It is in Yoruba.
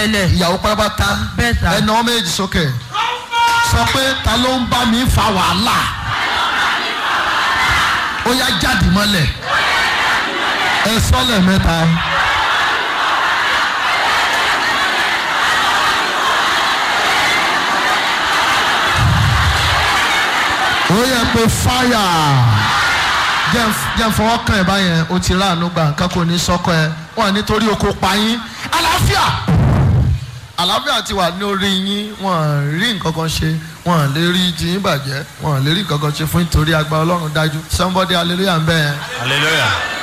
ẹlẹ̀ ìyàwó pátápátá Bẹ́ẹ̀ sà. ẹnà ọmọ èjì sókè sọ pé ta ló ń bá mi fa wàhálà ó yá jáde mọ́lẹ̀ ẹ sọ́lẹ̀ mẹ́ta. ó yẹ pé fáyà jẹ́ ń fọwọ́ kàn ẹ́ báyẹn o ti ráàánú gbà nǹkan kò ní sọ́kọ ẹ wọ́n nítorí oko pa yín àlàáfíà àlàáfíà ti wà ní orí yín wọ́n rí nǹkan kan ṣe wọ́n lè rí ti yín bàjẹ́ wọ́n lè rí nǹkan kan ṣe fún nítorí agbára ọlọ́run dájú somebody hallelujah ń bẹ́ẹ̀. hallelujah